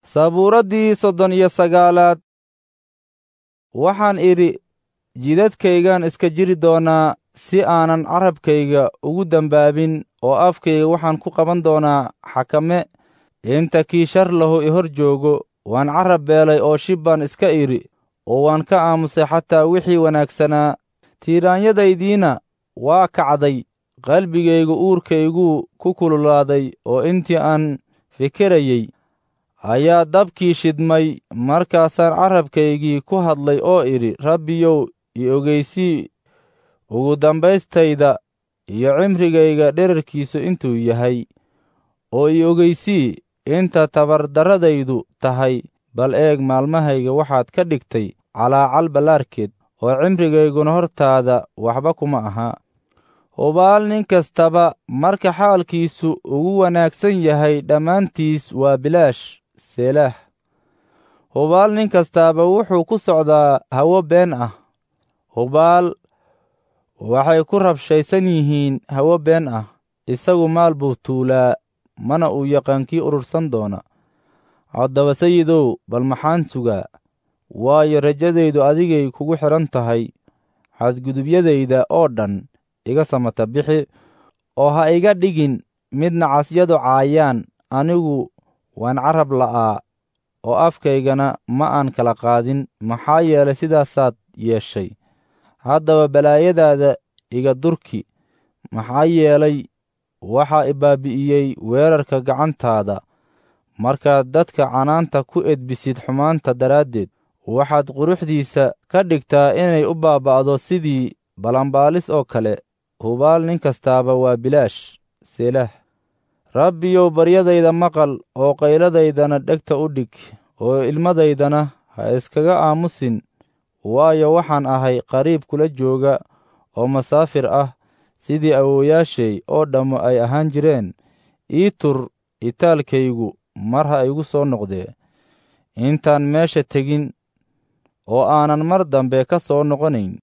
sabuuraddii soddon iyo sagaalaad waxaan idhi jidadkaygaan iska jiri doonaa si aanan carabkayga ugu dembaabin oo afkayga waxaan ku qaban doonaa xakame inta kii shar lahu i hor joogo waan carab beelay oo shib baan iska idhi oo waan ka aamusay xataa wixii wanaagsanaa tiiraanyadaydiina waa kacday qalbigaygu uurkayguu ku kululaaday oo intii aan fikirayey ayaa dabkii shidmay markaasaan carabkaygii ku hadlay oo idhi rabbiyow i ogeysii ugu dambaystayda iyo cimrigayga dherarkiisu intuu yahay oo i ogeysii inta tabardarradaydu tahay bal eeg maalmahayga waxaad ka dhigtay calaacal ballaarkeed oo cimrigayguna hortaada waxba kuma aha hubaal nin kastaba marka xaalkiisu ugu wanaagsan yahay dhammaantiis waa bilaash seelaah hubaal nin kastaaba wuxuu ku socdaa hawo been ah hubaal waxay ku rabshaysan yihiin hawo been ah isagu maal buu tuulaa mana uu yaqaankii urursan doona haddaba sayidow bal maxaan sugaa waayo rajadaydu adigay kugu xidhan tahay xadgudubyadayda oo dhan iga samata bixi oo ha iga dhigin mid nacasyadu caayaan anigu waan carab la'aa oo afkaygana ma aan kala qaadin maxaa yeelay sidaasaad yeeshay haddaba balaayadaada iga durki maxaa yeelay waxaa i baabi'iyey weerarka gacantaada markaad dadka canaanta ku edbisid xumaanta daraaddeed waxaad quruxdiisa ka dhigtaa inay u baaba'do sidii balanbaalis oo kale hubaal nin kastaaba waa bilaash selah rabbiyow baryadayda maqal oo qayladaydana dhegta u dhig oo ilmadaydana ha iskaga aamusin waayo waxaan ahay qariib kula jooga oo masaafir ah sidii awoowayaashay oo dhammu ay ahaan jireen ii tur itaalkaygu mar ha igu soo noqdee intaan meesha tegin oo aanan mar dambe ka soo noqonayn